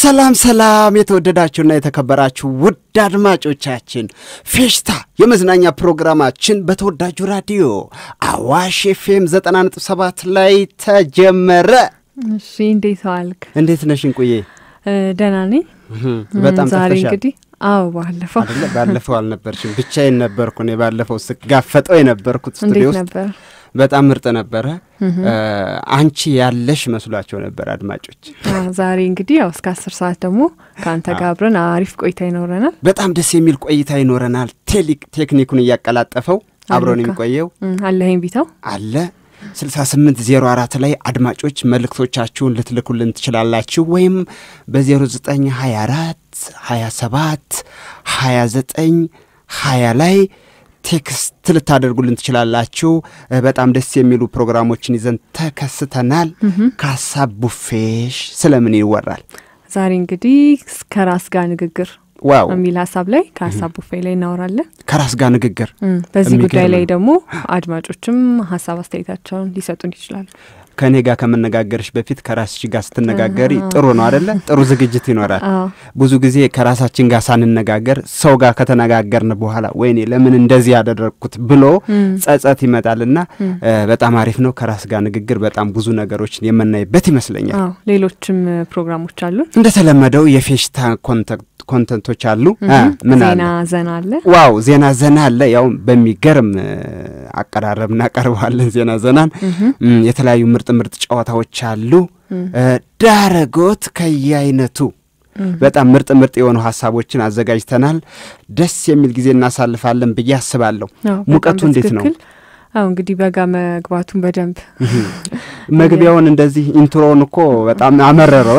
ሰላም ሰላም የተወደዳችሁና የተከበራችሁ ውድ አድማጮቻችን ፌሽታ የመዝናኛ ፕሮግራማችን በተወዳጁ ራዲዮ አዋሽ ኤፍኤም 97 ላይ ተጀመረ። እሺ እንዴት ዋልክ? እንዴት ነሽ እንቁዬ? ደህና ነኝ። በጣም ዛሬ ጠፍተሻል እንግዲህ አዎ፣ ባለፈው አይደለ? ባለፈው አልነበርሽም፣ ብቻዬን ነበርኩ እኔ ባለፈው ስጋፈጠው የነበርኩት ስቱዲዮ እንዴት ውስጥ ነበር? በጣም ምርጥ ነበረ። አንቺ ያለሽ መስሏቸው ነበር አድማጮች። አዎ፣ ዛሬ እንግዲህ ያው እስከ አስር ሰዓት ደግሞ ከአንተ ጋር አብረን አሪፍ ቆይታ ይኖረናል። በጣም ደስ የሚል ቆይታ ይኖረናል። ቴሊ- ቴክኒኩን እያቀላጠፈው አብሮን አለካ። የሚቆየው እም፣ አለኸኝ ቢታው አለ 6804 ላይ አድማጮች መልእክቶቻችሁን ልትልኩልን ትችላላችሁ። ወይም በ0924 27 29 20 ላይ ቴክስት ልታደርጉልን ትችላላችሁ። እ፣ በጣም ደስ የሚሉ ፕሮግራሞችን ይዘን ተከስተናል። ከሀሳብ ቡፌሽ ስለምን ይወራል? ዛሬ እንግዲህ ከራስ ጋር ንግግር ዋው የሚል ሀሳብ ላይ ከሀሳብ ቡፌ ላይ እናወራለን። ከራስ ጋር ንግግር እም፣ በዚህ የሚገርም ጉዳይ ላይ ነው። ደግሞ አድማጮችም ሀሳብ አስተያየታቸውን ሊሰጡን ይችላሉ። ከእኔ ጋር ከመነጋገርሽ በፊት ከራስሽ ጋር ስትነጋገሪ ጥሩ ነው አደለ? ጥሩ ዝግጅት ይኖራል። አዎ ብዙ ጊዜ ከራሳችን ጋር ሳንነጋገር ሰው ጋር ከተነጋገርን በኋላ ወይኔ ለምን እንደዚህ ያደረግኩት ብሎ ጸጸት ይመጣልና እ፣ በጣም አሪፍ ነው። ከራስ ጋር ንግግር በጣም ብዙ ነገሮችን የምናይበት ይመስለኛል። አዎ ሌሎችም ፕሮግራሞች አሉ። እንደተለመደው የፌሽታ ኮንተ- ኮንተንቶች አሉ። እ፣ ምን አለ? ዜና ዘና አለ። ዋው ዜና ዘና አለ። ያው በሚገርም እ፣ አቀራረብ እናቀርበዋለን ዜና ዘናን። እም፣ የተለያዩ ምርጥ ምርጥ ጨዋታዎች አሉ። እ፣ ዳረጎት ከየአይነቱ በጣም ምርጥ ምርጥ የሆኑ ሀሳቦችን አዘጋጅተናል። ደስ የሚል ጊዜ እናሳልፋለን ብዬ አስባለሁ። አዎ፣ ሙቀቱ በጣም እንዴት ነው? በትክክል። አዎ እንግዲህ በጋ መግባቱን በደንብ መግቢያውን እንደዚህ ኢንትሮውን እኮ በጣም አመረረው።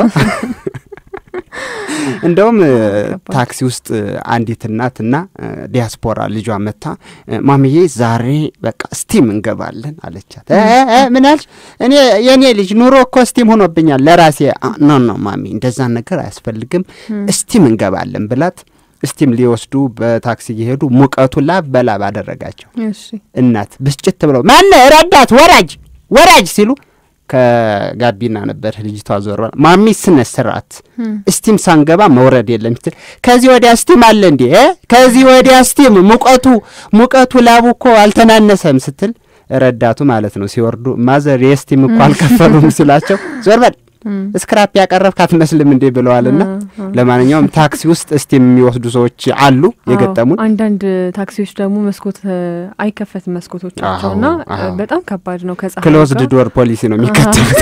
እንደውም እ፣ ከባድ። ታክሲ ውስጥ አንዲት እናትና እ፣ ዲያስፖራ ልጇ መታ እ፣ ማሚዬ ዛሬ በቃ ስቲም እንገባለን አለቻት። እ፣ እ፣ እ፣ ምን አልሽ? እኔ የእኔ ልጅ ኑሮ እኮ ስቲም ሆኖብኛል ለራሴ። አ፣ ኖ ኖ ማሚ እንደዛን ነገር አያስፈልግም ስቲም እንገባለን ብላት ስቲም ሊወስዱ በታክሲ እየሄዱ ሙቀቱ ላብ በላብ አደረጋቸው። እሺ እናት ብስጭት ብለው ማነ ረዳት ወራጅ ወራጅ ሲሉ ከጋቢና ነበር ልጅቷ ዞር ብላ ማሚ ስነ ስርዓት ስቲም ሳንገባ መውረድ የለም ስትል ከዚህ ወዲያ ስቲም አለ እንዴ እ? ከዚህ ወዲያ ስቲም ሙቀቱ ሙቀቱ ላቡ እኮ አልተናነሰም ስትል ረዳቱ ማለት ነው ሲወርዱ ማዘር የስቲም እኮ አልከፈሉም ሲላቸው ዞር በል ስክራፕ ያቀረብክ አትመስልም እንዴ ብለዋልና ለማንኛውም ታክሲ ውስጥ ስቲም የሚወስዱ ሰዎች አሉ የገጠሙን አዎ፣ አንዳንድ ታክሲዎች ደግሞ መስኮት እ፣ አይከፈትም መስኮቶቻቸው እና አዎ፣ አዎ። እ፣ በጣም ከባድ ነው። ከፀሐይ ክሎዝድ ጋር ዶር ፖሊሲ ነው የሚከተሉት።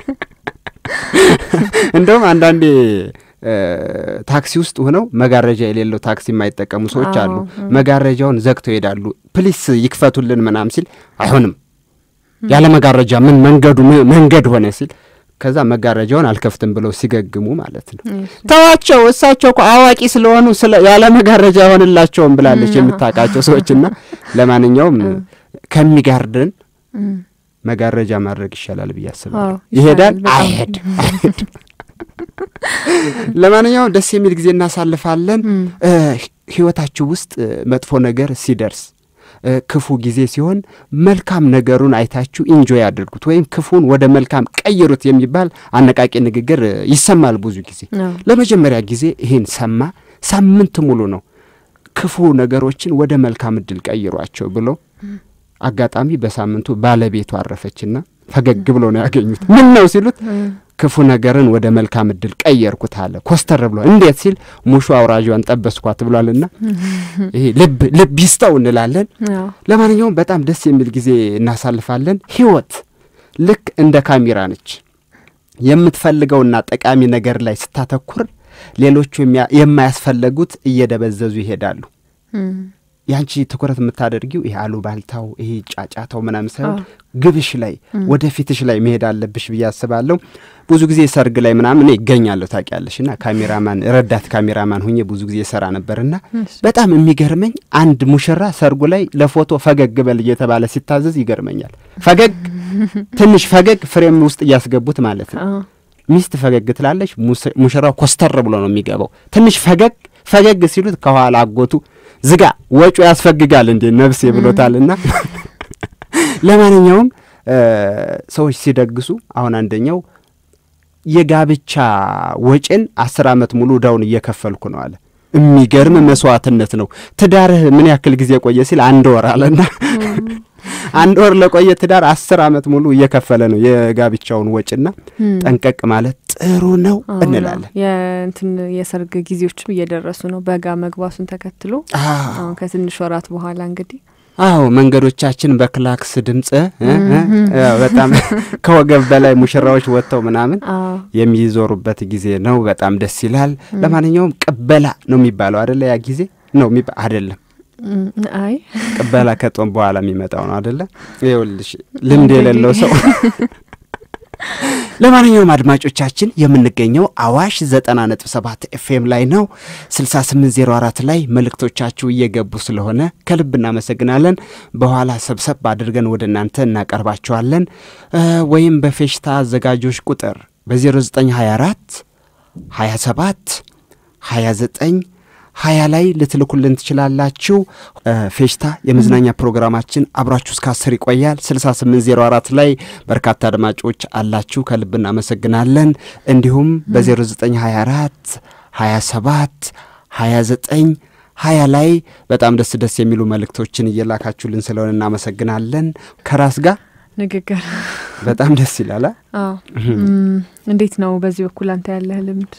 እንደውም አንዳንዴ እ፣ ታክሲ ውስጥ ሆነው መጋረጃ የሌለው ታክሲ የማይጠቀሙ ሰዎች አዎ፣ አሉ። እ። መጋረጃውን ዘግተው ይሄዳሉ። ፕሊስ ይክፈቱልን ምናም ሲል አይሆንም፣ ያለ መጋረጃ ምን መንገዱ ምን መንገድ ሆነ ሲል ከዛ መጋረጃውን አልከፍትም ብለው ሲገግሙ ማለት ነው። እሺ። ተዋቸው፣ እሳቸው እኮ አዋቂ ስለሆኑ ስለ ያለ መጋረጃ አይሆንላቸውም ብላለች የምታውቃቸው ሰዎችና ለማንኛውም ከሚጋርደን እም፣ መጋረጃ ማድረግ ይሻላል ብዬ አስባለሁ። አዎ፣ ይሄዳል ይሻላል በጣም። አይሄድ አይሄድ። ለማንኛውም ደስ የሚል ጊዜ እናሳልፋለን። እም፣ እ፣ ህይወታችሁ ውስጥ እ፣ መጥፎ ነገር ሲደርስ እ፣ ክፉ ጊዜ ሲሆን መልካም ነገሩን አይታችሁ ኢንጆይ አድርጉት ወይም ክፉን ወደ መልካም ቀይሩት የሚባል አነቃቂ ንግግር እ፣ ይሰማል ብዙ ጊዜ። አዎ፣ ለመጀመሪያ ጊዜ ይህን ሰማ። ሳምንት ሙሉ ነው ክፉ ነገሮችን ወደ መልካም እድል ቀይሯቸው ብሎ አጋጣሚ በሳምንቱ ባለቤቱ አረፈችና ፈገግ ብሎ ነው ያገኙት። ምን ነው ሲሉት ክፉ ነገርን ወደ መልካም እድል ቀየርኩት አለ። ኮስተር ብሎ እንዴት ሲል ሙሾ አውራጇን ጠበስኳት ብሏልና ይሄ ልብ ልብ ይስጠው እንላለን። አዎ፣ ለማንኛውም በጣም ደስ የሚል ጊዜ እናሳልፋለን። ህይወት ልክ እንደ ካሜራ ነች። የምትፈልገውና ጠቃሚ ነገር ላይ ስታተኩር ሌሎቹ የሚያ- የማያስፈለጉት እየደበዘዙ ይሄዳሉ። እም፣ ያንቺ ትኩረት የምታደርጊው ይሄ አሉባልታው ይሄ ጫጫታው ምናምን ሳይሆን አዎ። ግብሽ ላይ ወደ ፊትሽ ላይ መሄድ አለብሽ ብዬ አስባለሁ። ብዙ ጊዜ ሰርግ ላይ ምናምን እኔ ይገኛለሁ ታውቂያለሽ። እና ካሜራማን ረዳት ካሜራማን ሁኜ ብዙ ጊዜ ሰራ ነበርና እሺ። በጣም የሚገርመኝ አንድ ሙሽራ ሰርጉ ላይ ለፎቶ ፈገግ በል እየተባለ ሲታዘዝ ይገርመኛል። ፈገግ ትንሽ ፈገግ ፍሬም ውስጥ እያስገቡት ማለት ነው። አዎ፣ ሚስት ፈገግ ትላለች፣ ሙስ- ሙሽራው ኮስተር ብሎ ነው የሚገባው። ትንሽ ፈገግ ፈገግ ሲሉት ከኋላ አጎቱ ዝጋ ወጩ ያስፈግጋል እንዴ ነፍሴ ብሎታልና ለማንኛውም እ ሰዎች ሲደግሱ አሁን አንደኛው የጋብቻ ወጪን አስር ዓመት ሙሉ እዳውን እየከፈልኩ ነው አለ። የሚገርም መስዋዕትነት ነው። ትዳርህ ምን ያክል ጊዜ ቆየ ሲል አንድ ወር አለና አንድ ወር ለቆየ ትዳር አስር ዓመት ሙሉ እየከፈለ ነው የጋብቻውን ወጪና ጠንቀቅ ማለት ጥሩ ነው እንላለን። የእንትን የሰርግ ጊዜዎችም እየደረሱ ነው። በጋ መግባቱን ተከትሎ አሁን ከትንሽ ወራት በኋላ እንግዲህ አዎ መንገዶቻችን በክላክስ ድምፅ በጣም ከወገብ በላይ ሙሽራዎች ወጥተው ምናምን የሚዞሩበት ጊዜ ነው። በጣም ደስ ይላል። ለማንኛውም ቅበላ ነው የሚባለው አደለ? ያ ጊዜ ነው አይደለም? አይ ቅበላ ከጦም በኋላ የሚመጣው ነው አደለ? ይኸውልሽ ልምድ የሌለው ሰው ለማንኛውም አድማጮቻችን የምንገኘው አዋሽ ዘጠና ነጥብ ሰባት ኤፍኤም ላይ ነው። ስልሳ ስምንት ዜሮ አራት ላይ መልእክቶቻችሁ እየገቡ ስለሆነ ከልብ እናመሰግናለን። በኋላ ሰብሰብ አድርገን ወደ እናንተ እናቀርባቸዋለን። ወይም በፌሽታ አዘጋጆች ቁጥር በ0924 27 29 ሀያ ላይ ልትልኩልን ትችላላችሁ። ፌሽታ የመዝናኛ ፕሮግራማችን አብራችሁ እስከ አስር ይቆያል። ስልሳ ስምንት ዜሮ አራት ላይ በርካታ አድማጮች አላችሁ፣ ከልብ እናመሰግናለን። እንዲሁም በዜሮ ዘጠኝ ሀያ አራት ሀያ ሰባት ሀያ ዘጠኝ ሀያ ላይ በጣም ደስ ደስ የሚሉ መልእክቶችን እየላካችሁልን ስለሆነ እናመሰግናለን። ከራስ ጋር ንግግር በጣም ደስ ይላል። አዎ እንዴት ነው በዚህ በኩል አንተ ያለህ ልምድ?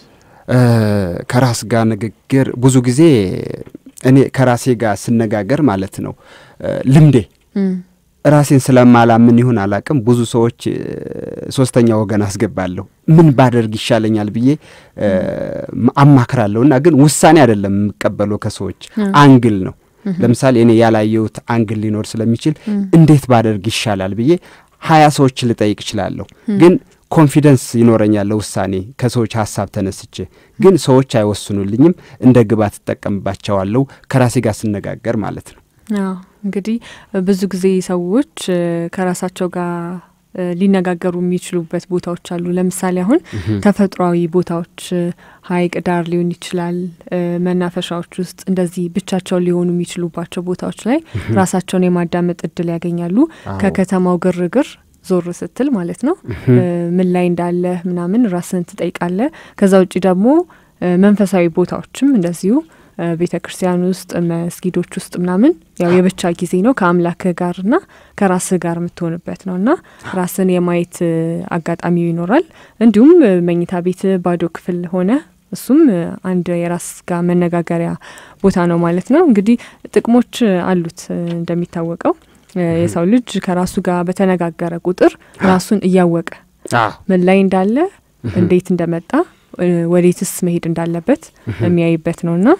ከራስ ጋር ንግግር ብዙ ጊዜ እኔ ከራሴ ጋር ስነጋገር ማለት ነው ልምዴ ራሴን ስለማላምን ይሁን አላቅም፣ ብዙ ሰዎች ሶስተኛ ወገን አስገባለሁ። ምን ባደርግ ይሻለኛል ብዬ አማክራለሁ። እና ግን ውሳኔ አይደለም የምቀበለው ከሰዎች አንግል ነው። ለምሳሌ እኔ ያላየሁት አንግል ሊኖር ስለሚችል እንዴት ባደርግ ይሻላል ብዬ ሀያ ሰዎች ልጠይቅ እችላለሁ ግን ኮንፊደንስ ይኖረኛል ለውሳኔ ከሰዎች ሀሳብ ተነስቼ። ግን ሰዎች አይወስኑልኝም፣ እንደ ግባት እጠቀምባቸዋለሁ ከራሴ ጋር ስነጋገር ማለት ነው። አዎ እንግዲህ ብዙ ጊዜ ሰዎች ከራሳቸው ጋር ሊነጋገሩ የሚችሉበት ቦታዎች አሉ። ለምሳሌ አሁን ተፈጥሯዊ ቦታዎች ሐይቅ ዳር ሊሆን ይችላል፣ መናፈሻዎች ውስጥ እንደዚህ ብቻቸውን ሊሆኑ የሚችሉባቸው ቦታዎች ላይ ራሳቸውን የማዳመጥ እድል ያገኛሉ። ከከተማው ግርግር ዞር ስትል ማለት ነው። ምን ላይ እንዳለ ምናምን ራስን ትጠይቃለ። ከዛ ውጭ ደግሞ መንፈሳዊ ቦታዎችም እንደዚሁ ቤተ ክርስቲያን ውስጥ መስጊዶች ውስጥ ምናምን ያው የብቻ ጊዜ ነው ከአምላክህ ጋርና ከራስህ ጋር የምትሆንበት ነው እና ራስን የማየት አጋጣሚው ይኖራል። እንዲሁም መኝታ ቤት ባዶ ክፍል ሆነ እሱም አንድ የራስ ጋር መነጋገሪያ ቦታ ነው ማለት ነው። እንግዲህ ጥቅሞች አሉት እንደሚታወቀው የሰው ልጅ ከራሱ ጋር በተነጋገረ ቁጥር ራሱን እያወቀ ምን ላይ እንዳለ እንዴት እንደመጣ ወዴትስ መሄድ እንዳለበት የሚያይበት ነውና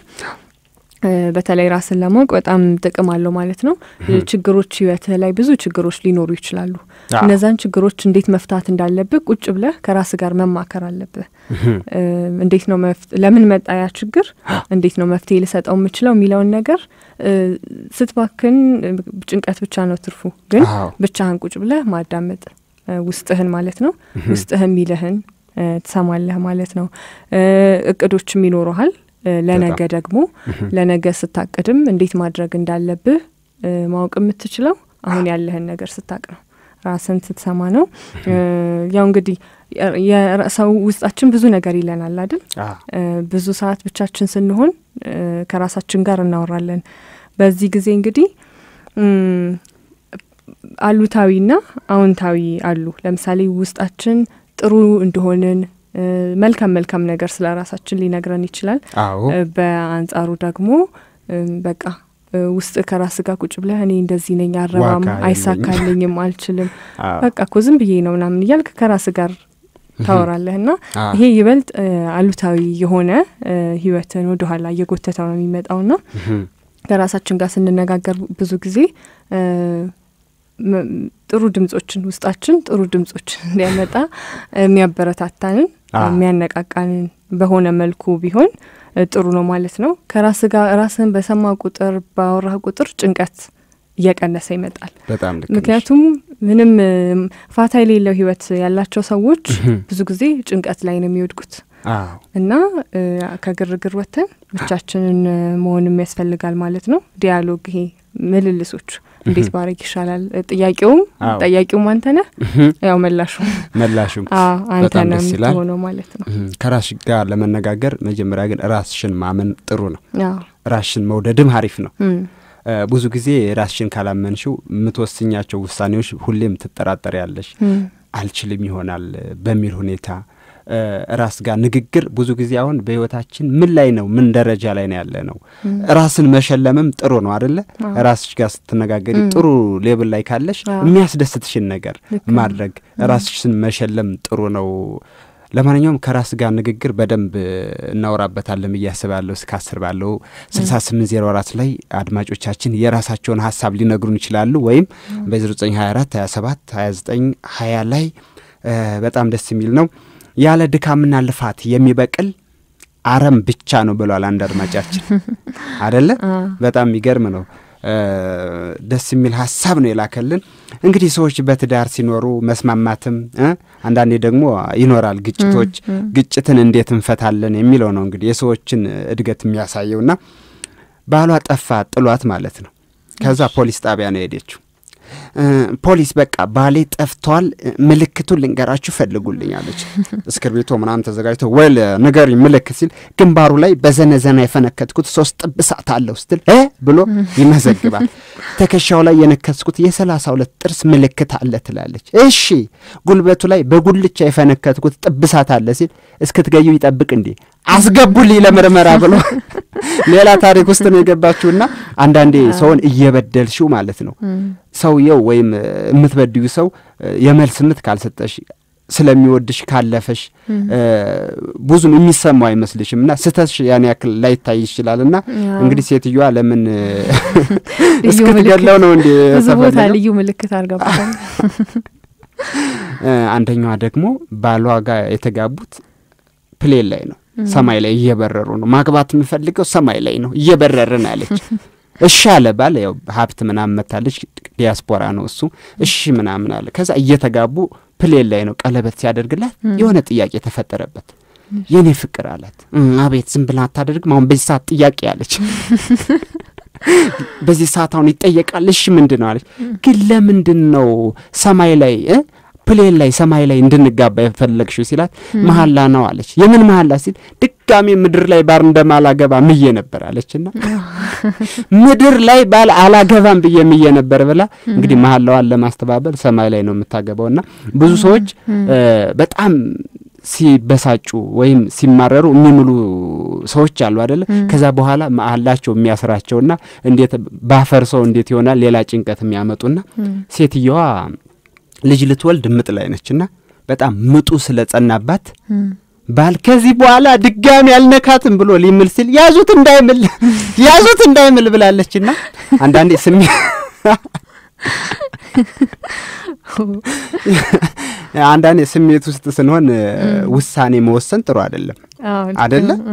በተለይ ራስን ለማወቅ በጣም ጥቅም አለው ማለት ነው። ችግሮች ህይወትህ ላይ ብዙ ችግሮች ሊኖሩ ይችላሉ። እነዛን ችግሮች እንዴት መፍታት እንዳለብህ ቁጭ ብለህ ከራስ ጋር መማከር አለብህ። እንዴት ነው ለምን መጣ ያ ችግር፣ እንዴት ነው መፍትሄ ልሰጠው የምችለው የሚለውን ነገር ስትባክን ጭንቀት ብቻ ነው ትርፉ። ግን ብቻህን ቁጭ ብለህ ማዳመጥ ውስጥህን ማለት ነው ውስጥህ የሚልህን ትሰማለህ ማለት ነው። እቅዶችም ይኖረሃል ለነገ ደግሞ ለነገ ስታቅድም እንዴት ማድረግ እንዳለብህ ማወቅ የምትችለው አሁን ያለህን ነገር ስታቅ ነው። ራስን ስትሰማ ነው። ያው እንግዲህ ሰው ውስጣችን ብዙ ነገር ይለናል አይደል? ብዙ ሰዓት ብቻችን ስንሆን ከራሳችን ጋር እናወራለን። በዚህ ጊዜ እንግዲህ አሉታዊና አዎንታዊ አሉ። ለምሳሌ ውስጣችን ጥሩ እንደሆንን መልካም መልካም ነገር ስለ ራሳችን ሊነግረን ይችላል። በአንጻሩ ደግሞ በቃ ውስጥ ከራስ ጋር ቁጭ ብለህ እኔ እንደዚህ ነኝ፣ አረባም አይሳካልኝም፣ አልችልም፣ በቃ እኮ ዝም ብዬ ነው ምናምን እያልክ ከራስ ጋር ታወራለህ እና ይሄ ይበልጥ አሉታዊ የሆነ ህይወትን ወደኋላ እየጎተተው ነው የሚመጣው ና ከራሳችን ጋር ስንነጋገር ብዙ ጊዜ ጥሩ ድምጾችን ውስጣችን ጥሩ ድምጾችን እንዲያመጣ የሚያበረታታንን የሚያነቃቃንን በሆነ መልኩ ቢሆን ጥሩ ነው ማለት ነው። ከራስ ጋር ራስን በሰማ ቁጥር ባወራህ ቁጥር ጭንቀት እየቀነሰ ይመጣል። በጣም ልክ ምክንያቱም ምንም ፋታ የሌለው ህይወት ያላቸው ሰዎች ብዙ ጊዜ ጭንቀት ላይ ነው የሚወድቁት እና ከግርግር ወጥተን ብቻችንን መሆንም ያስፈልጋል ማለት ነው። ዲያሎግ ይሄ ምልልሶች እንዴት ባረግ ይሻላል? ጥያቄውም አዎ። ጠያቂውም አንተ ነህ፣ ያው መላሹ መላሹም አዎ አንተ በጣም ነህ ደስ ይላል። የምትሆነው ማለት ነው። እህ፣ ከራስሽ ጋር ለመነጋገር መጀመሪያ ግን ራስሽን ማመን ጥሩ ነው። አዎ ራስሽን መውደድም አሪፍ ነው። እም፣ እ፣ ብዙ ጊዜ ራስሽን ካላመንሽው የምትወስኛቸው ውሳኔዎች ሁሌም ትጠራጠሪያለሽ። እም፣ አልችልም ይሆናል በሚል ሁኔታ እ፣ ራስ ጋር ንግግር ብዙ ጊዜ አሁን በህይወታችን ምን ላይ ነው ምን ደረጃ ላይ ነው ያለ ነው። ራስን መሸለምም ጥሩ ነው አደለ? አዎ። ራስሽ ጋር ስትነጋገሪ እም። ጥሩ ሌብል ላይ ካለሽ አዎ። የሚያስደስትሽን ነገር ልክ ነው። ማድረግ ራስሽን መሸለም ጥሩ ነው። ለማንኛውም ከራስ ጋር ንግግር በደንብ እናወራበታለን ብዬ አስባለሁ። እስከ አስር ባለው ስልሳ ስምንት ዜሮ አራት ላይ አድማጮቻችን የራሳቸውን ሀሳብ ሊነግሩን ይችላሉ። ወይም በዜሮ ዘጠኝ ሀያ አራት ሀያ ሰባት ሀያ ዘጠኝ ሀያ ላይ እ፣ በጣም ደስ የሚል ነው። ያለ ድካምና ልፋት የሚበቅል አረም ብቻ ነው ብሏል አንድ አድማጫችን አደለ? አዎ። በጣም የሚገርም ነው። እ፣ ደስ የሚል ሀሳብ ነው የላከልን። እንግዲህ ሰዎች በትዳር ሲኖሩ መስማማትም እ፣ አንዳንዴ ደግሞ ይኖራል ግጭቶች። ግጭትን እንዴት እንፈታለን የሚለው ነው እንግዲህ የሰዎችን እድገት የሚያሳየውና ባሏ ጠፋ ጥሏት ማለት ነው። ከዛ ፖሊስ ጣቢያ ነው የሄደችው። እ፣ ፖሊስ በቃ ባሌ ጠፍቷል፣ እ፣ ምልክቱን ልንገራችሁ ፈልጉልኝ አለች። እስክርቢቶ ምናምን ተዘጋጅቶ ወል ንገሪ ምልክት ሲል ግንባሩ ላይ በዘነዘና የፈነከትኩት ሶስት ጥብሳት አለው ስትል እ ብሎ ይመዘግባል። ትከሻው ላይ የነከስኩት የሰላሳ ሁለት ጥርስ ምልክት አለ ትላለች። እሺ ጉልበቱ ላይ በጉልቻ የፈነከትኩት ጥብሳት አለ ሲል እስክትገዩ ይጠብቅ እንዴ አስገቡልኝ ለምርመራ ብሎ ሌላ ታሪክ ውስጥ ነው የገባችሁና አንዳንዴ ሰውን እየበደልሽው ማለት ነው ሰውየው ወይም እ፣ የምትበድዩ ሰው እ፣ የመልስ ምት ካልሰጠሽ ስለሚወድሽ ካለፈሽ እ፣ ብዙም የሚሰማው አይመስልሽም እና ስህተትሽ ያን ያክል ላይታይ ይችላል እና አዎ። እንግዲህ ሴትዮዋ ለምን እ፣ ልዩ እስክትገለው ነው እንዲ ብዙ ቦታ ልዩ ምልክት አድርጋበታል። አንደኛዋ ደግሞ ባሏ ጋር የተጋቡት ፕሌን ላይ ነው ሰማይ ላይ እየበረሩ ነው ማግባት የምፈልገው ሰማይ ላይ ነው እየበረርን አለች እሺ አለ ባል ያው ሀብት ምናምን መታለች ዲያስፖራ ነው እሱ እሺ ምናምን አለ ከዛ እየተጋቡ ፕሌን ላይ ነው ቀለበት ሲያደርግላት የሆነ ጥያቄ ተፈጠረበት የኔ ፍቅር አላት "እ፣ አቤት ዝም ብላ አታደርግም አሁን በዚህ ሰዓት ጥያቄ አለች በዚህ ሰዓት አሁን ይጠየቃል እሺ ምንድን ነው አለች ግን ለምንድን ነው ሰማይ ላይ እ ፕሌን ላይ ሰማይ ላይ እንድንጋባ የፈለግሽው ሲላት መሀላ ነው አለች የምን መሀላ ሲል ድጋሜ ምድር ላይ ባል እንደማላገባ ምዬ ነበር አለችና ምድር ላይ ባል አላገባም ብዬ ምዬ ነበር ብላ እንግዲህ መሀላዋን ለማስተባበል ሰማይ ላይ ነው የምታገባውና ብዙ ሰዎች እ፣ በጣም ሲበሳጩ ወይም ሲማረሩ የሚምሉ ሰዎች አሉ አደለ ከዛ በኋላ መሀላቸው የሚያስራቸውና እንዴት ባፈርሰው እንዴት ይሆናል ሌላ ጭንቀት የሚያመጡና ሴትየዋ ልጅ ልትወልድ ምጥ ላይ ነችና በጣም ምጡ ስለጸናባት ባል ከዚህ በኋላ ድጋሚ አልነካትም ብሎ ሊምል ሲል ያዙት እንዳይምል ያዙት እንዳይምል ብላለችና አንዳንዴ ስሜ አንዳንዴ ስሜት ውስጥ ስንሆን እ፣ ውሳኔ መወሰን ጥሩ አይደለም አዎ፣ ልክ አደለ ነው።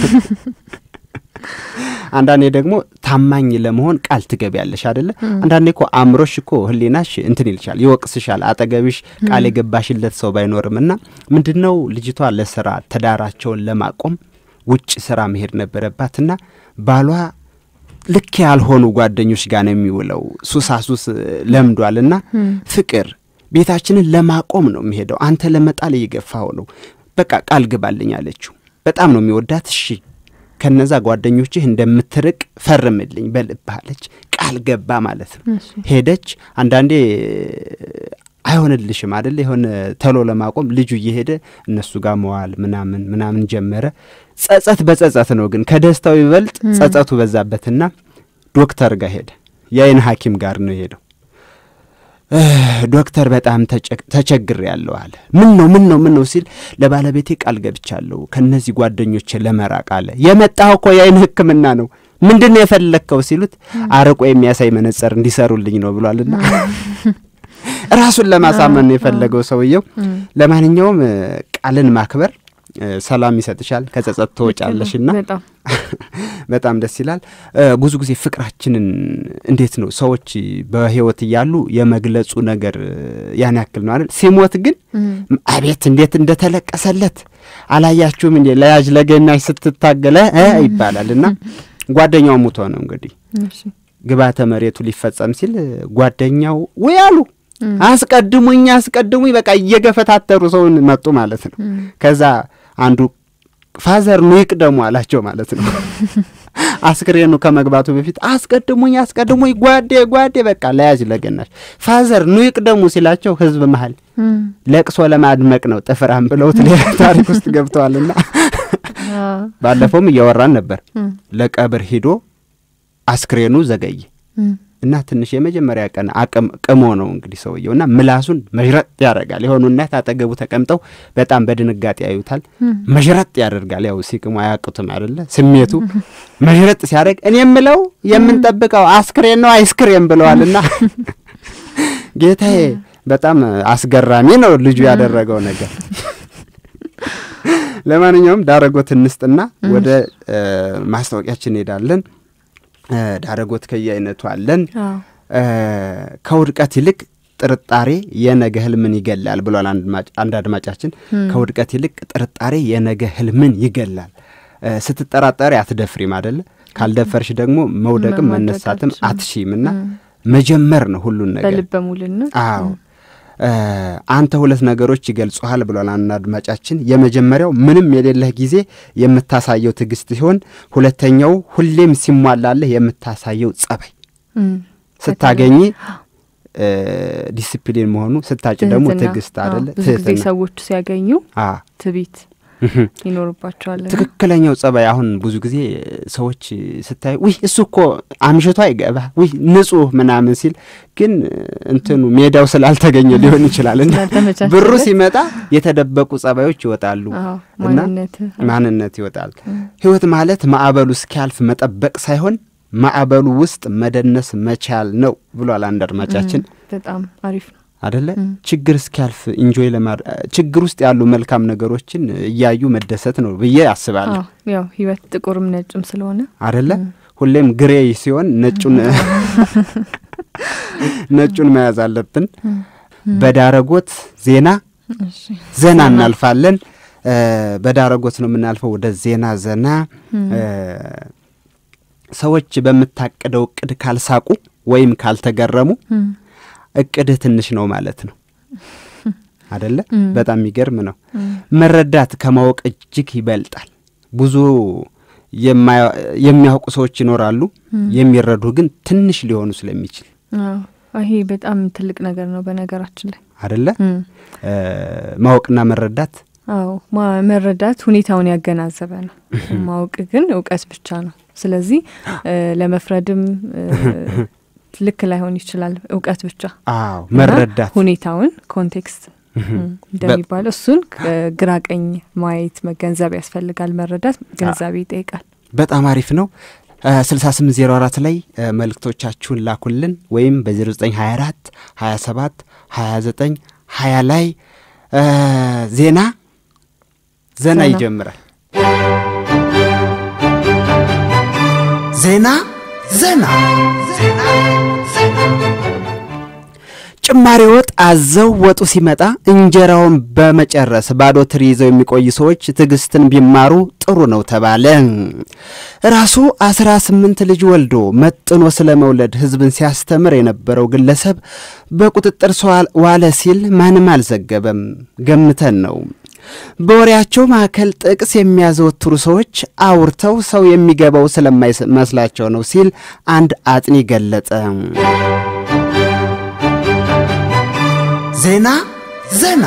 አንዳንዴ ደግሞ ታማኝ ለመሆን ቃል ትገቢያለሽ አደለ አንዳንዴ እኮ አእምሮሽ እኮ ህሊናሽ እንትን ይልሻል ይወቅስሻል አጠገብሽ ቃል የገባሽለት ሰው ባይኖርም እና ምንድን ነው ልጅቷ ለስራ ትዳራቸውን ለማቆም ውጭ ስራ መሄድ ነበረባትና ባሏ ልክ ያልሆኑ ጓደኞች ጋር ነው የሚውለው ሱሳሱስ ለምዷልና ፍቅር ቤታችንን ለማቆም ነው የሚሄደው አንተ ለመጣል እየገፋው ነው በቃ ቃል ግባልኝ አለችው በጣም ነው የሚወዳት እሺ ከነዛ ጓደኞችህ እንደምትርቅ ፈርምልኝ በልብህ አለች ቃል ገባ ማለት ነው እሺ። ሄደች አንዳንዴ አይሆንልሽም አደለ የሆነ ተሎ ለማቆም ልጁ እየሄደ እነሱ ጋር መዋል ምናምን ምናምን ጀመረ ጸጸት በጸጸት ነው ግን ከደስታው ይበልጥ ጸጸቱ በዛበትና ዶክተር ጋር ሄደ የአይን ሐኪም ጋር ነው የሄደው እ፣ ዶክተር በጣም ተቸግር ያለው አለ ምን ነው ምን ነው ምን ነው ሲል ለባለቤቴ ቃል ገብቻለሁ ከእነዚህ ጓደኞች ለመራቅ አለ የመጣው እኮ የአይን ህክምና ነው ምንድን ነው የፈለግከው ሲሉት አርቆ የሚያሳይ መነጽር እንዲሰሩልኝ ነው ብሏልና ራሱን ለማሳመን ነው የፈለገው ሰውየው ለማንኛውም እ፣ ቃልን ማክበር እ፣ ሰላም ይሰጥሻል ከጸጸት ትወጫለሽና በጣም በጣም ደስ ይላል። እ፣ ብዙ ጊዜ ፍቅራችንን እንዴት ነው ሰዎች በህይወት እያሉ የመግለጹ ነገር እ፣ ያን ያክል ነው አይደል? ሲሞት ግን አቤት እንዴት እንደተለቀሰለት አላያችሁም እንዴ ለያዥ ለገናሽ ስትታገለ እ ይባላል እና ጓደኛው ሙቶ ነው እንግዲህ እሺ። ግባተ መሬቱ ሊፈጸም ሲል ጓደኛው ወይ አሉ አስቀድሙኝ አስቀድሙኝ በቃ እየገፈታተሩ ሰውን መጡ ማለት ነው። ከዛ አንዱ ፋዘር ኑ ይቅደሙ አላቸው ማለት ነው። አስክሬኑ ከመግባቱ በፊት አስቀድሙኝ አስቀድሙኝ ጓዴ ጓዴ በቃ ለያዝ ለገናሽ ፋዘር ኑ ይቅደሙ ሲላቸው ህዝብ መሀል ለቅሶ ለማድመቅ ነው ጥፍራም ብለውት ሌላ ታሪክ ውስጥ ገብተዋልና ባለፈውም እያወራን ነበር። ለቀብር ሂዶ አስክሬኑ ዘገየ እና ትንሽ የመጀመሪያ ቀን አቅም ቅሞ ነው እንግዲህ ሰውየው እና ምላሱን መዥረጥ ያደርጋል። የሆኑ እናት አጠገቡ ተቀምጠው በጣም በድንጋጤ ያዩታል። መዥረጥ ያደርጋል። ያው ሲቅሙ አያውቁትም አይደለ? ስሜቱ መዥረጥ ሲያደርግ እኔ የምለው የምንጠብቀው አስክሬን ነው አይስክሬም ብለዋልና ጌታዬ፣ በጣም አስገራሚ ነው ልጁ ያደረገው ነገር። ለማንኛውም ዳረጎት እንስጥና ወደ ማስታወቂያችን እንሄዳለን። ዳረጎት ከየአይነቱ አለን። ከውድቀት ይልቅ ጥርጣሬ የነገ ህልምን ይገላል ብሏል አንድ አድማጫችን። ከውድቀት ይልቅ ጥርጣሬ የነገ ህልምን ይገላል። ስትጠራጠሪ አትደፍሪም አደለ? ካልደፈርሽ ደግሞ መውደቅም መነሳትም አትሺም እና መጀመር ነው ሁሉን ነገር በልበ ሙሉነት። አዎ አንተ ሁለት ነገሮች ይገልጹሃል ብሏል አንድ አድማጫችን። የመጀመሪያው ምንም የሌለህ ጊዜ የምታሳየው ትዕግስት ሲሆን፣ ሁለተኛው ሁሌም ሲሟላለህ የምታሳየው ጸባይ፣ ስታገኝ ዲሲፕሊን መሆኑ፣ ስታጭ ደግሞ ትዕግስት አደለ? ብዙ ጊዜ ሰዎች ሲያገኙ ትቢት ይኖርባቸዋል። ትክክለኛው ጸባይ አሁን ብዙ ጊዜ ሰዎች ስታይ ውይ እሱ እኮ አምሽቶ አይገባ ውይ ንጹህ ምናምን ሲል ግን እንትኑ ሜዳው ስላልተገኘ ሊሆን ይችላል እና ብሩ ሲመጣ የተደበቁ ጸባዮች ይወጣሉ እና ማንነት ይወጣል። ህይወት ማለት ማዕበሉ እስኪያልፍ መጠበቅ ሳይሆን ማዕበሉ ውስጥ መደነስ መቻል ነው ብሏል አንድ አድማጫችን። በጣም አሪፍ ነው አደለ? ችግር እስኪያልፍ ኢንጆይ ለማድ ችግር ውስጥ ያሉ መልካም ነገሮችን እያዩ መደሰት ነው ብዬ አስባለሁ። ያው ህይወት ጥቁርም ነጭም ስለሆነ አደለ? ሁሌም ግሬ ሲሆን ነጩን ነጩን መያዝ አለብን። በዳረጎት ዜና ዘና እናልፋለን። በዳረጎት ነው የምናልፈው ወደ ዜና ዘና። ሰዎች በምታቅደው እቅድ ካልሳቁ ወይም ካልተገረሙ እቅድህ ትንሽ ነው ማለት ነው አደለ? በጣም የሚገርም ነው። መረዳት ከማወቅ እጅግ ይበልጣል። ብዙ የሚያውቁ ሰዎች ይኖራሉ፣ የሚረዱ ግን ትንሽ ሊሆኑ ስለሚችል ይሄ በጣም ትልቅ ነገር ነው በነገራችን ላይ አደለ? ማወቅና መረዳት አዎ መረዳት ሁኔታውን ያገናዘበ ነው። ማወቅ ግን እውቀት ብቻ ነው። ስለዚህ ለመፍረድም ልክ ላይሆን ይችላል። እውቀት ብቻ አዎ፣ መረዳት ሁኔታውን ኮንቴክስት እንደሚባለው እሱን ግራ ቀኝ ማየት መገንዘብ ያስፈልጋል። መረዳት ግንዛቤ ይጠይቃል። በጣም አሪፍ ነው። ስልሳ ስምንት ዜሮ አራት ላይ መልእክቶቻችሁን ላኩልን ወይም በዜሮ ዘጠኝ ሀያ አራት ሀያ ሰባት ሀያ ዘጠኝ ሀያ ላይ ዜና ዘና ይጀምራል። ዜና ዘና ጭማሪ ወጥ አዘው ወጡ ሲመጣ እንጀራውን በመጨረስ ባዶ ትሪ ይዘው የሚቆዩ ሰዎች ትዕግስትን ቢማሩ ጥሩ ነው ተባለ። ራሱ አስራ ስምንት ልጅ ወልዶ መጥኖ ስለ መውለድ ሕዝብን ሲያስተምር የነበረው ግለሰብ በቁጥጥር ስር ዋለ ሲል ማንም አልዘገበም። ገምተን ነው። በወሬያቸው ማዕከል ጥቅስ የሚያዘወትሩ ሰዎች አውርተው ሰው የሚገባው ስለማይመስላቸው ነው ሲል አንድ አጥኒ ገለጸ። ዜና ዘና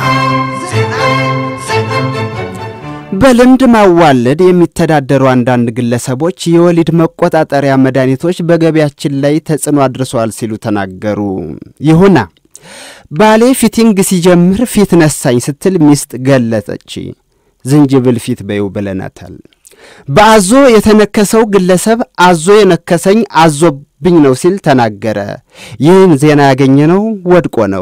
በልምድ ማዋለድ የሚተዳደሩ አንዳንድ ግለሰቦች የወሊድ መቆጣጠሪያ መድኃኒቶች በገበያችን ላይ ተጽዕኖ አድርሰዋል ሲሉ ተናገሩ። ይሁና ባሌ ፊቲንግ ሲጀምር ፊት ነሳኝ ስትል ሚስት ገለጸች። ዝንጅብል ፊት በይው ብለናታል። በአዞ የተነከሰው ግለሰብ አዞ የነከሰኝ አዞብኝ ነው ሲል ተናገረ። ይህን ዜና ያገኘነው ወድቆ ነው።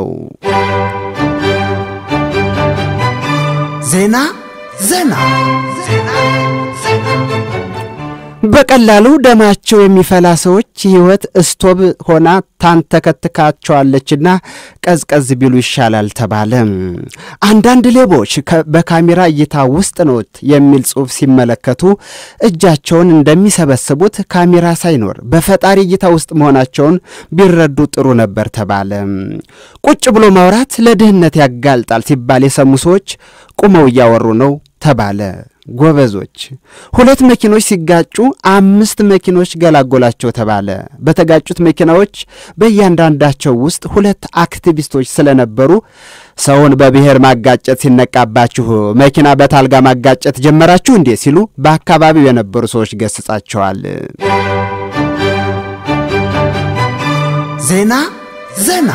ዜና ዘና በቀላሉ ደማቸው የሚፈላ ሰዎች ሕይወት እስቶብ ሆና ታንተከትካቸዋለችና ቀዝቀዝ ቢሉ ይሻላል ተባለ። አንዳንድ ሌቦች በካሜራ እይታ ውስጥ ኖት የሚል ጽሑፍ ሲመለከቱ እጃቸውን እንደሚሰበስቡት ካሜራ ሳይኖር በፈጣሪ እይታ ውስጥ መሆናቸውን ቢረዱ ጥሩ ነበር ተባለ። ቁጭ ብሎ ማውራት ለድህነት ያጋልጣል ሲባል የሰሙ ሰዎች ቁመው እያወሩ ነው ተባለ። ጎበዞች ሁለት መኪኖች ሲጋጩ አምስት መኪኖች ገላጎላቸው ተባለ። በተጋጩት መኪናዎች በእያንዳንዳቸው ውስጥ ሁለት አክቲቪስቶች ስለነበሩ ሰውን በብሔር ማጋጨት ሲነቃባችሁ መኪና በታልጋ ማጋጨት ጀመራችሁ እንዴ ሲሉ በአካባቢው የነበሩ ሰዎች ገስጻቸዋል። ዜና ዘና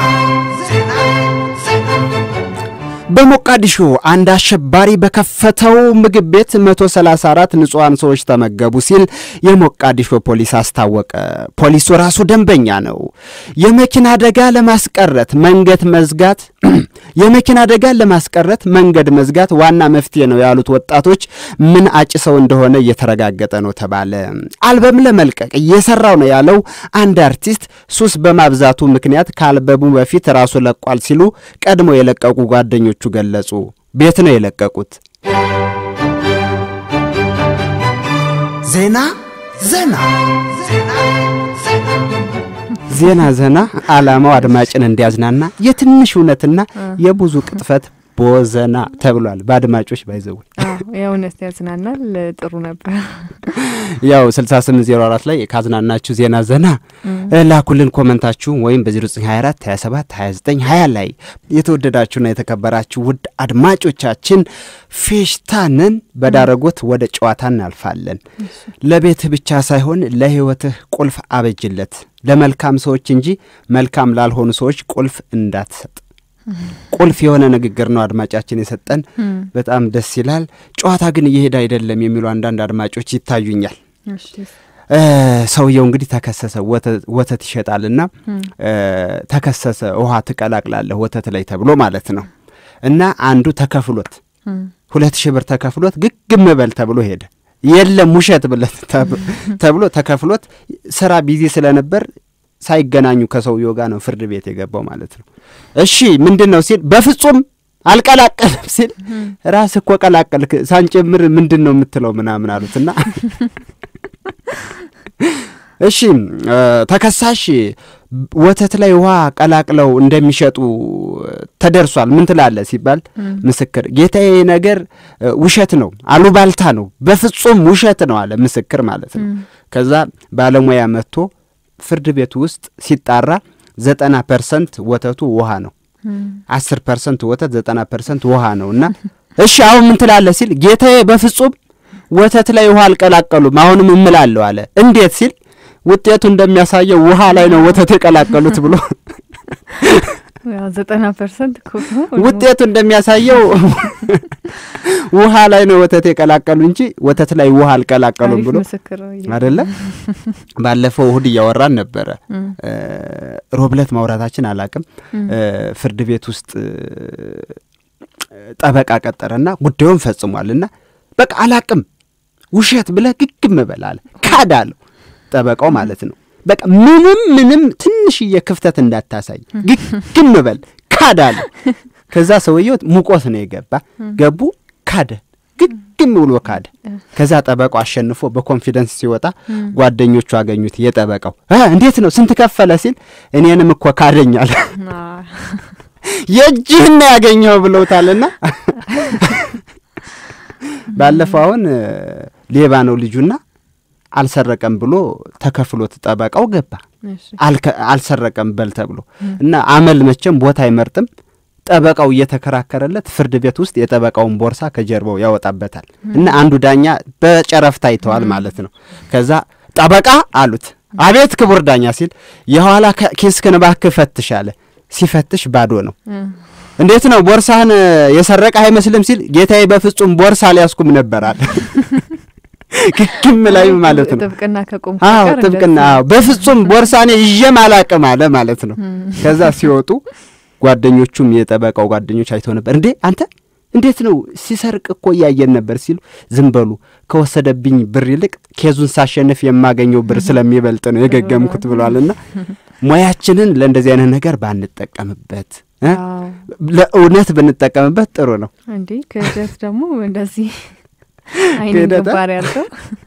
በሞቃዲሾ አንድ አሸባሪ በከፈተው ምግብ ቤት 134 ንጹሐን ሰዎች ተመገቡ ሲል የሞቃዲሾ ፖሊስ አስታወቀ። ፖሊሱ ራሱ ደንበኛ ነው። የመኪና አደጋ ለማስቀረት መንገድ መዝጋት የመኪና አደጋን ለማስቀረት መንገድ መዝጋት ዋና መፍትሄ ነው ያሉት ወጣቶች ምን አጭሰው እንደሆነ እየተረጋገጠ ነው ተባለ። አልበም ለመልቀቅ እየሰራው ነው ያለው አንድ አርቲስት ሱስ በማብዛቱ ምክንያት ከአልበሙ በፊት ራሱ ለቋል ሲሉ ቀድሞ የለቀቁ ጓደኞቹ ገለጹ። ቤት ነው የለቀቁት። ዜና ዘና ዜና ዘና ዓላማው አድማጭን እንዲያዝናና የትንሽ እውነትና የብዙ ቅጥፈት ቦዘና ተብሏል። በአድማጮች ባይዘው የእውነት ያዝናናል። ጥሩ ነበር። ያው 6804 ላይ ካዝናናችሁ ዜና ዘና ላኩልን ኮመንታችሁ ወይም በ0924 27 29 20 ላይ የተወደዳችሁና የተከበራችሁ ውድ አድማጮቻችን ፌሽታንን በዳረጎት ወደ ጨዋታ እናልፋለን። ለቤትህ ብቻ ሳይሆን ለሕይወትህ ቁልፍ አበጅለት። ለመልካም ሰዎች እንጂ መልካም ላልሆኑ ሰዎች ቁልፍ እንዳትሰጥ። ቁልፍ የሆነ ንግግር ነው አድማጫችን የሰጠን። በጣም ደስ ይላል። ጨዋታ ግን እየሄደ አይደለም የሚሉ አንዳንድ አድማጮች ይታዩኛል። ሰውየው እንግዲህ ተከሰሰ። ወተት ይሸጣልና ተከሰሰ። ውሃ ትቀላቅላለህ ወተት ላይ ተብሎ ማለት ነው። እና አንዱ ተከፍሎት ሁለት ሺህ ብር ተከፍሎት ግግም በል ተብሎ ሄደ። የለም ውሸት ብለት ተብሎ ተከፍሎት ስራ ቢዚ ስለነበር ሳይገናኙ ከሰውየው ጋር ነው ፍርድ ቤት የገባው ማለት ነው። እሺ ምንድን ነው ሲል በፍጹም አልቀላቀልም ሲል ራስ እኮ ቀላቀልክ ሳንጨምር ምንድን ነው የምትለው ምናምን አሉትና እሺ ተከሳሽ ወተት ላይ ውሃ ቀላቅለው እንደሚሸጡ ተደርሷል። ምን ትላለህ ሲባል ምስክር ጌታዬ ነገር ውሸት ነው፣ አሉባልታ ነው፣ በፍጹም ውሸት ነው አለ ምስክር ማለት ነው። ከዛ ባለሙያ መጥቶ ፍርድ ቤቱ ውስጥ ሲጣራ ዘጠና ፐርሰንት ወተቱ ውሃ ነው፣ አስር ፐርሰንት ወተት ዘጠና ፐርሰንት ውሃ ነው እና እሺ አሁን ምን ትላለህ ሲል ጌታዬ በፍጹም ወተት ላይ ውሃ አልቀላቀሉም፣ አሁንም እምላለሁ አለ። እንዴት ሲል ውጤቱ እንደሚያሳየው ውሃ ላይ ነው ወተት የቀላቀሉት ብሎ ዘጠና ፐርሰንት ውጤቱ እንደሚያሳየው ውሃ ላይ ነው ወተት የቀላቀሉ እንጂ ወተት ላይ ውሃ አልቀላቀሉም ብሎ አደለ። ባለፈው እሁድ እያወራን ነበረ። ሮብለት ማውራታችን አላቅም። ፍርድ ቤት ውስጥ ጠበቃ ቀጠረና ጉዳዩን ፈጽሟልና በቃ አላቅም ውሸት ብለህ ግግም በል አለ። ካድ አለው ጠበቃው ማለት ነው። በቃ ምንም ምንም ትንሽዬ ክፍተት እንዳታሳይ ግግም በል ካድ አለ። ከዛ ሰውየው ሙቆት ነው የገባ ገቡ ካደ ግግም ብሎ ካደ። ከዛ ጠበቃው አሸንፎ በኮንፊደንስ ሲወጣ ጓደኞቹ አገኙት። የጠበቃው እንዴት ነው ስንት ከፈለ ሲል እኔንም እኮ ካደኛል የእጅህን ነው ያገኘው ብለውታልና ባለፈው አሁን ሌባ ነው ልጁና አልሰረቀም ብሎ ተከፍሎት ጠበቃው ገባ። አልሰረቀም በል ተብሎ እና አመል መቼም ቦታ አይመርጥም። ጠበቃው እየተከራከረለት ፍርድ ቤት ውስጥ የጠበቃውን ቦርሳ ከጀርባው ያወጣበታል እና አንዱ ዳኛ በጨረፍታ አይተዋል ማለት ነው። ከዛ ጠበቃ አሉት። አቤት ክቡር ዳኛ ሲል የኋላ ኪስህን እባክህ ፈትሽ አለ። ሲፈትሽ ባዶ ነው። እንዴት ነው ቦርሳህን የሰረቀ አይመስልም ሲል ጌታዬ በፍጹም ቦርሳ አልያዝኩም ነበር አለ። ክክም ላይ ማለት ነው። ጥብቅና ከቆም አዎ ጥብቅና አዎ፣ በፍጹም ቦርሳኔ ይዤም አላቅም አለ ማለት ነው። ከዛ ሲወጡ ጓደኞቹም የጠበቃው ጓደኞች አይተው ነበር። እንዴ አንተ እንዴት ነው ሲሰርቅ እኮ እያየን ነበር ሲሉ ዝም በሉ ከወሰደብኝ ብር ይልቅ ኬዙን ሳሸንፍ የማገኘው ብር ስለሚበልጥ ነው የገገምኩት ብሏልና ሙያችንን ለእንደዚህ አይነት ነገር ባንጠቀምበት እ አዎ። ለእውነት ብንጠቀምበት ጥሩ ነው። እንዴ ክህደት ደግሞ እንደዚህ አይን ክህደት፣ ግንባር ያለው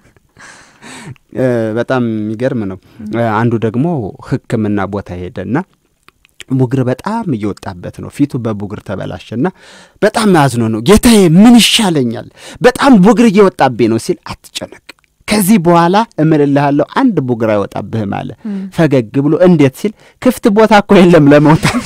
እ በጣም የሚገርም ነው። እ አንዱ ደግሞ ሕክምና ቦታ ሄደና ቡግር በጣም እየወጣበት ነው። ፊቱ በቡግር ተበላሸና በጣም አዝኖ ነው ጌታዬ፣ ምን ይሻለኛል? በጣም ቡግር እየወጣብኝ ነው ሲል አትጨነቅ፣ ከዚህ በኋላ እምልልሃለሁ አንድ ቡግር አይወጣብህም አለ። ፈገግ ብሎ እንዴት ሲል ክፍት ቦታ እኮ የለም ለመውጣት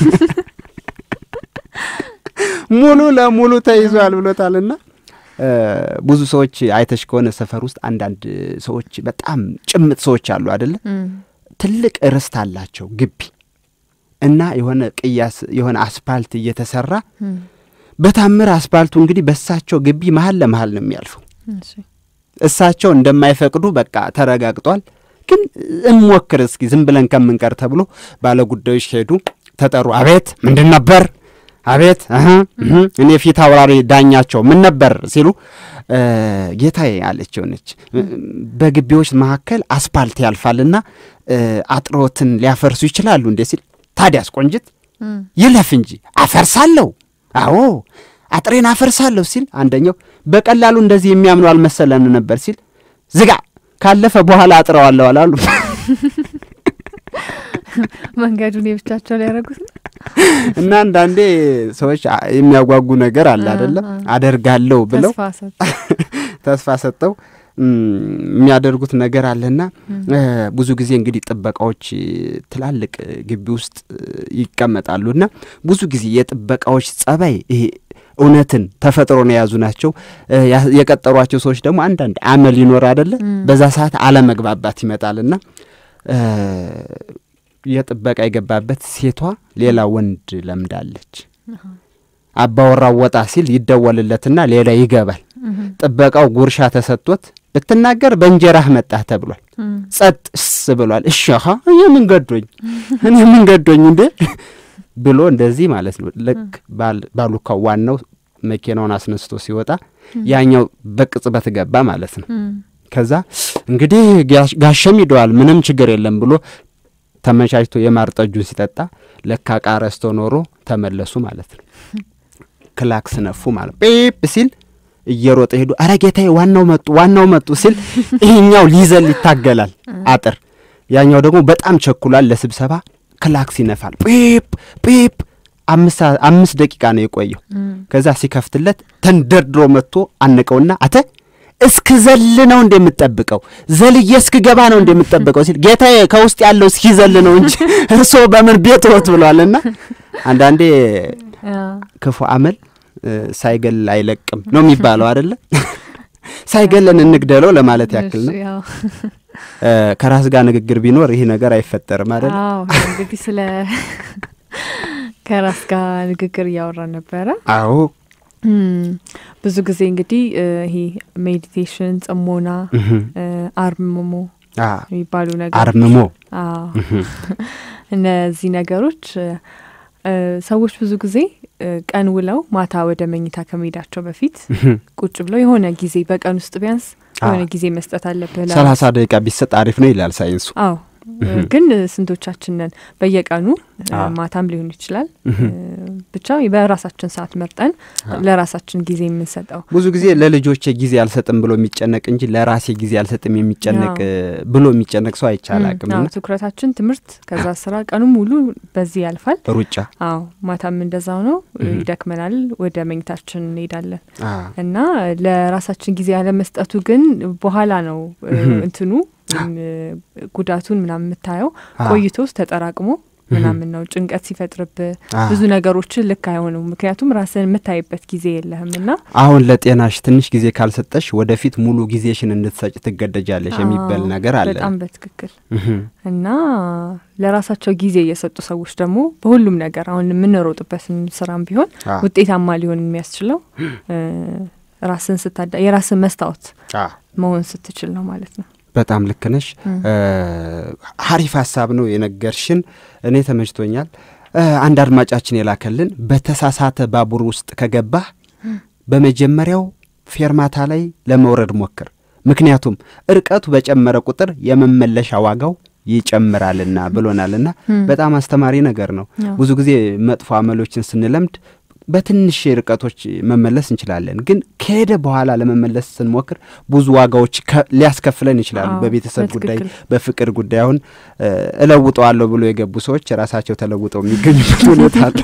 ሙሉ ለሙሉ ተይዟል ብሎታልና እ ብዙ ሰዎች አይተሽ ከሆነ ሰፈር ውስጥ አንዳንድ ሰዎች በጣም ጭምጥ ሰዎች አሉ አደለ? ትልቅ ርስት አላቸው ግቢ እና የሆነ ቅያስ የሆነ አስፓልት እየተሰራ በታምር አስፓልቱ እንግዲህ በእሳቸው ግቢ መሀል ለመሀል ነው የሚያልፈው። እሳቸው እንደማይፈቅዱ በቃ ተረጋግጧል። ግን እንሞክር እስኪ ዝም ብለን ከምንቀር ተብሎ ባለ ጉዳዮች ሄዱ፣ ተጠሩ። አቤት ምንድን ነበር? አቤት እህ እህ እኔ ፊት አውራሪ ዳኛቸው ምን ነበር ሲሉ እ ጌታዬ አለችው ነች በግቢዎች መካከል አስፓልት ያልፋልና እ አጥሮትን ሊያፈርሱ ይችላሉ እንዴ ሲል ታዲያስ ቆንጅት ይለፍ እንጂ አፈርሳለሁ። አዎ አጥሬን አፈርሳለሁ ሲል አንደኛው በቀላሉ እንደዚህ የሚያምኑ አልመሰለን ነበር ሲል ዝጋ ካለፈ በኋላ አጥረዋለሁ አላሉ። መንገዱን የብቻቸው ሊያደርጉት ነው። እና አንዳንዴ ሰዎች አ- የሚያጓጉ ነገር አለ አይደለም አደርጋለሁ ብለው ተስፋ ሰጥ ተስፋ ሰጠው እም፣ የሚያደርጉት ነገር አለና እ፣ ብዙ ጊዜ እንግዲህ ጥበቃዎች እ፣ ትላልቅ እ፣ ግቢ ውስጥ እ፣ ይቀመጣሉና ብዙ ጊዜ የጥበቃዎች ጸባይ ይሄ እውነትን ተፈጥሮን የያዙ ናቸው። እ፣ ያ- የቀጠሯቸው ሰዎች ደግሞ አንዳንድ አመል ይኖር አደለ በዛ ሰዓት አለመግባባት ይመጣልና እ፣ የጥበቃ የገባበት ሴቷ ሌላ ወንድ ለምዳለች። አባወራው ወጣ ሲል ይደወልለትና ሌላ ይገባል። ጥበቃው ጉርሻ ተሰጥቶት ብትናገር በእንጀራህ መጣህ ተብሏል። ጸጥ ስ ብሏል። እሺ አሀ እኔ ምን ገዶኝ እኔ ምን ገዶኝ እንዴ ብሎ እንደዚህ ማለት ነው። ልክ ባል- ባሉካው ዋናው መኪናውን አስነስቶ ሲወጣ ያኛው በቅጽበት ገባ ማለት ነው። ከዛ እንግዲህ ጋሽ- ጋሸም ሂደዋል ምንም ችግር የለም ብሎ ተመቻችቶ የማር ጠጁን ሲጠጣ ለካ ዕቃ ረስቶ ኖሮ ተመለሱ ማለት ነው። ክላክስ ነፉ ማለት ጲፕ ሲል እየሮጠ ሄዱ። አረ ጌታዬ ዋናው መጡ ዋናው መጡ ሲል ይሄኛው ሊዘል ይታገላል አጥር፣ ያኛው ደግሞ በጣም ቸኩሏል ለስብሰባ ክላክስ ይነፋል። ጲፕ ጲፕ አምስት ሰዓ- አምስት ደቂቃ ነው የቆየው። ከዛ ሲከፍትለት ተንደርድሮ መጥቶ አነቀውና አተ እስክ ዘል ነው እንደምጠብቀው ዘልዬ እስክ ገባ ነው እንደምጠብቀው ሲል ጌታዬ ከውስጥ ያለው እስኪ ዘል ነው እንጂ እርስዎ በምን ቤት ወት ብሏልና አንዳንዴ ክፉ አመል እ፣ ሳይገል አይለቅም ነው የሚባለው አይደለ? ሳይገለን እንግደለው ለማለት ያክል ነው። ያው እ፣ ከራስ ጋር ንግግር ቢኖር ይህ ነገር አይፈጠርም አይደለ? አዎ እንግዲህ ስለ ከራስ ጋር ንግግር እያወራን ነበረ። አዎ እም፣ ብዙ ጊዜ እንግዲህ እ፣ ይሄ ሜዲቴሽን፣ ጽሞና፣ እህ፣ እ፣ አርምሞ አ፣ የሚባሉ ነገሮች አርምሞ አዎ እነዚህ ነገሮች እ፣ እ፣ ሰዎች ብዙ ጊዜ እ፣ ቀን ውለው ማታ ወደ መኝታ ከመሄዳቸው በፊት እህ፣ ቁጭ ብለው የሆነ ጊዜ በቀን ውስጥ ቢያንስ የሆነ አዎ። ጊዜ መስጠት አለብህ ለ- ሰላሳ ደቂቃ ቢሰጥ አሪፍ ነው ይላል ሳይንሱ። አዎ ግን ስንቶቻችንን በየቀኑ እ፣ አዎ። ማታም ሊሆን ይችላል እህ። እ፣ ብቻ በራሳችን ሰዓት መርጠን ለራሳችን ጊዜ የምንሰጠው ብዙ ጊዜ ለልጆቼ ጊዜ አልሰጥም ብሎ የሚጨነቅ እንጂ ለራሴ ጊዜ አልሰጥም የሚጨነቅ አዎ። እ፣ ብሎ የሚጨነቅ ሰው አይቻላቅም። አዎ፣ እና ትኩረታችን ትምህርት፣ ከዛ ስራ፣ ቀኑ ሙሉ በዚህ ያልፋል። ሩጫ አዎ ማታም እንደዛው ነው። እህ። ይደክመናል፣ ወደ መኝታችን እንሄዳለን አ፣ እና ለራሳችን ጊዜ ያለመስጠቱ ግን በኋላ ነው እ፣ እህ። እንትኑ ወይም እ፣ ጉዳቱን ምናምን የምታየው አ፣ ቆይቶ ተጠራቅሞ ምናምን ነው ጭንቀት ሲፈጥርብህ አ። ብዙ ነገሮችን ልክ አይሆንም። ምክንያቱም ራስን የምታይበት ጊዜ የለህም እና አሁን ለጤናሽ ትንሽ ጊዜ ካልሰጠሽ ወደፊት ሙሉ ጊዜሽን እንድትሰጭ ትገደጃለሽ የሚባል አዎ፣ ነገር አለ። በጣም በትክክል እህ፣ እና ለራሳቸው ጊዜ የሰጡ ሰዎች ደግሞ በሁሉም ነገር አሁን የምንሮጥበትን ስራም ቢሆን አ፣ ውጤታማ ሊሆን የሚያስችለው እ፣ ራስን ስታዳ የራስን መስታወት አ፣ መሆን ስትችል ነው ማለት ነው። በጣም ልክ ነሽ። እም። እ፣ ሀሪፍ ሀሳብ ነው የነገርሽን። እኔ ተመችቶኛል። እ፣ አንድ አድማጫችን የላከልን በተሳሳተ ባቡር ውስጥ ከገባህ በመጀመሪያው ፌርማታ ላይ ለመውረድ ሞክር። ምክንያቱም እርቀቱ በጨመረ ቁጥር የመመለሻ ዋጋው ይጨምራልና ብሎናልና በጣም አስተማሪ ነገር ነው። ብዙ ጊዜ መጥፎ አመሎችን ስንለምድ በትንሽ ርቀቶች መመለስ እንችላለን፣ ግን ከሄደ በኋላ ለመመለስ ስንሞክር ብዙ ዋጋዎች ሊያስከፍለን ይችላሉ። በቤተሰብ ጉዳይ፣ በፍቅር ጉዳይ አሁን እለውጠዋለሁ ብሎ የገቡ ሰዎች ራሳቸው ተለውጠው የሚገኙበት ሁኔታ አለ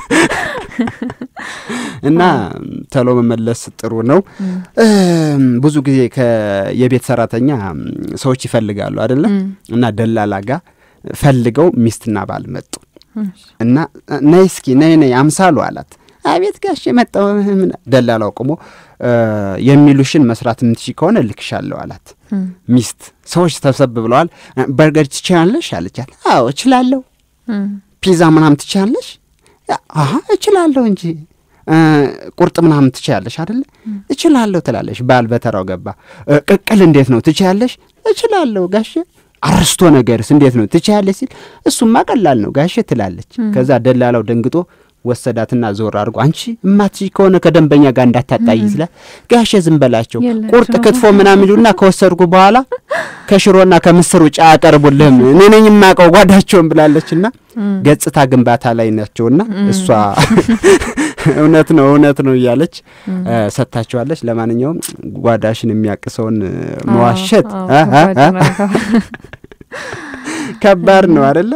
እና ተሎ መመለስ ጥሩ ነው። ብዙ ጊዜ የቤት ሰራተኛ ሰዎች ይፈልጋሉ አይደለም እና ደላላ ጋ ፈልገው ሚስትና ባል መጡ እና ነይ እስኪ ነይ ነይ አምሳሉ አላት። አቤት ጋሽ የመጣው ደላላው ቆሞ የሚሉሽን መስራት የምትሽ ከሆነ እልክሻለሁ አላት። ሚስት ሰዎች ተሰብ ብለዋል። በርገር ትችላለሽ አለቻት። አዎ እችላለሁ። ፒዛ ምናምን ትችላለሽ? አሀ እችላለሁ እንጂ ቁርጥ ምናምን ትችያለሽ አደለ? እችላለሁ ትላለሽ። ባል በተራው ገባ። ቅቅል እንዴት ነው ትችያለሽ? እችላለሁ ጋሼ። አርስቶ ነገርስ እንዴት ነው ትችያለሽ ሲል እሱማ ቀላል ነው ጋሼ ትላለች። ከዛ ደላላው ደንግጦ ወሰዳትና ዞር አድርጎ አንቺ እማትችይ ከሆነ ከደንበኛ ጋር እንዳታጣይ ስላት ጋሼ ዝም በላቸው ቁርጥ ክትፎ ምናምን ይሉና ከወሰድኩ በኋላ ከሽሮና ከምስር ውጭ አያቀርቡልህም እኔ ነኝ የማውቀው ጓዳቸውን ብላለችና ገጽታ ግንባታ ላይ ናቸውና እሷ እውነት ነው እውነት ነው እያለች ሰጥታችኋለች። ለማንኛውም ጓዳሽን የሚያቅሰውን መዋሸት ከባድ ነው አደለ?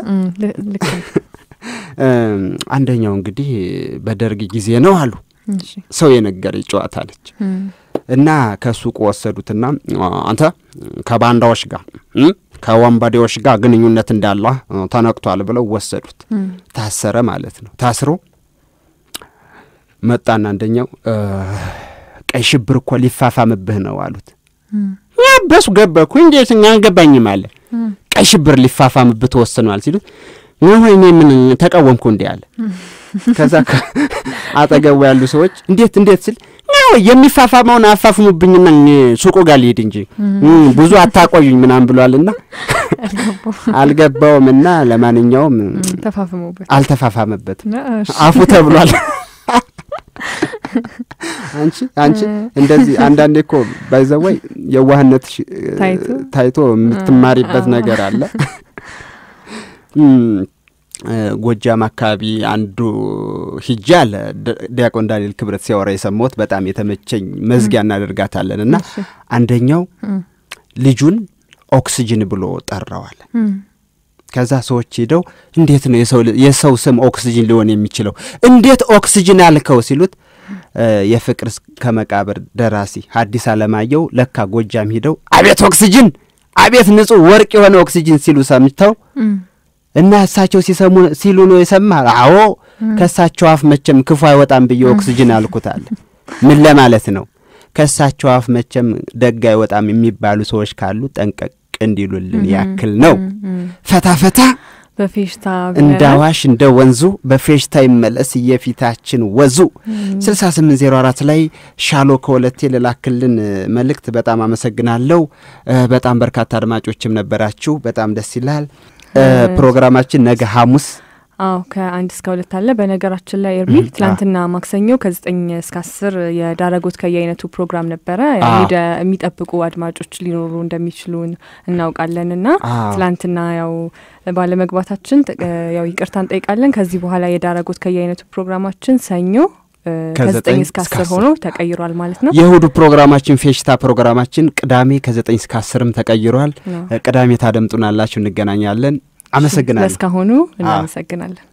አንደኛው እንግዲህ በደርግ ጊዜ ነው አሉ ሰው የነገረኝ ጨዋታ አለች እና ከሱቁ ወሰዱትና አንተ ከባንዳዎች ጋር ከወንበዴዎች ጋር ግንኙነት እንዳለ ተነቅቷል ብለው ወሰዱት። ታሰረ ማለት ነው። ታስሮ መጣና አንደኛው ቀይ ሽብር እኮ ሊፋፋምብህ ነው አሉት። በሱ ገበኩ እንዴት አልገባኝም አለ። ቀይ ሽብር ሊፋፋምብህ ተወስኗል ሲሉት ወይ እኔ ምን ተቃወምኩ እንዲ አለ። ከዛ አጠገቡ ያሉ ሰዎች እንዴት እንዴት ስል ነው የሚፋፋመውን አፋፍሙብኝና ሱቁ ጋር ልሄድ እንጂ ብዙ አታቆዩኝ ምናምን ብሏልና አልገባውም። እና ለማንኛውም አልተፋፋመበትም አፉ ተብሏል። አንቺ አንቺ እንደዚህ አንዳንዴ እኮ ባይዘወይ የዋህነት ታይቶ የምትማሪበት ነገር አለ። ጎጃም አካባቢ አንዱ ሂጄ አለ ዲያቆን ዳንኤል ክብረት ሲያወራ የሰማሁት በጣም የተመቸኝ መዝጊያ እናደርጋታለን እና አንደኛው ልጁን ኦክስጅን ብሎ ጠራዋል። ከዛ ሰዎች ሄደው እንዴት ነው የሰው ስም ኦክስጅን ሊሆን የሚችለው እንዴት ኦክስጅን አልከው ሲሉት የፍቅር ከመቃብር ደራሲ ሐዲስ ዓለማየሁ ለካ ጎጃም ሂደው አቤት ኦክስጅን አቤት ንጹሕ ወርቅ የሆነ ኦክስጅን ሲሉ ሰምተው እና እሳቸው ሲሰሙ ሲሉ ነው የሰማ። አዎ ከእሳቸው አፍ መቼም ክፉ አይወጣም ብዬ ኦክስጅን አልኩታል። ምን ለማለት ነው? ከእሳቸው አፍ መቼም ደግ አይወጣም የሚባሉ ሰዎች ካሉ ጠንቀቅ እንዲሉልን ያክል ነው። ፈታ ፈታ በፌሽታ እንደ አዋሽ እንደ ወንዙ በፌሽታ ይመለስ የፊታችን ወዙ። ስልሳ ስምንት ዜሮ አራት ላይ ሻሎ ከወለቴ ልላክልን መልእክት በጣም አመሰግናለሁ። በጣም በርካታ አድማጮችም ነበራችሁ። በጣም ደስ ይላል። ፕሮግራማችን ነገ ሐሙስ አዎ ከአንድ እስከ ሁለት አለ። በነገራችን ላይ ኤርሚ ትላንትና ማክሰኞ ከዘጠኝ እስከ አስር የዳረጎት ከየአይነቱ ፕሮግራም ነበረ። ሄደ የሚጠብቁ አድማጮች ሊኖሩ እንደሚችሉ እናውቃለን እና ትላንትና ያው ባለመግባታችን ያው ይቅርታ እንጠይቃለን። ከዚህ በኋላ የዳረጎት ከየአይነቱ ፕሮግራማችን ሰኞ ከዘጠኝ እስከ አስር ሆኖ ተቀይሯል ማለት ነው። የእሁዱ ፕሮግራማችን ፌሽታ ፕሮግራማችን ቅዳሜ ከዘጠኝ እስከ አስርም ተቀይሯል። ቅዳሜ ታደምጡናላችሁ። እንገናኛለን። አመሰግናለሁ። ለእስካሁኑ እናመሰግናለን።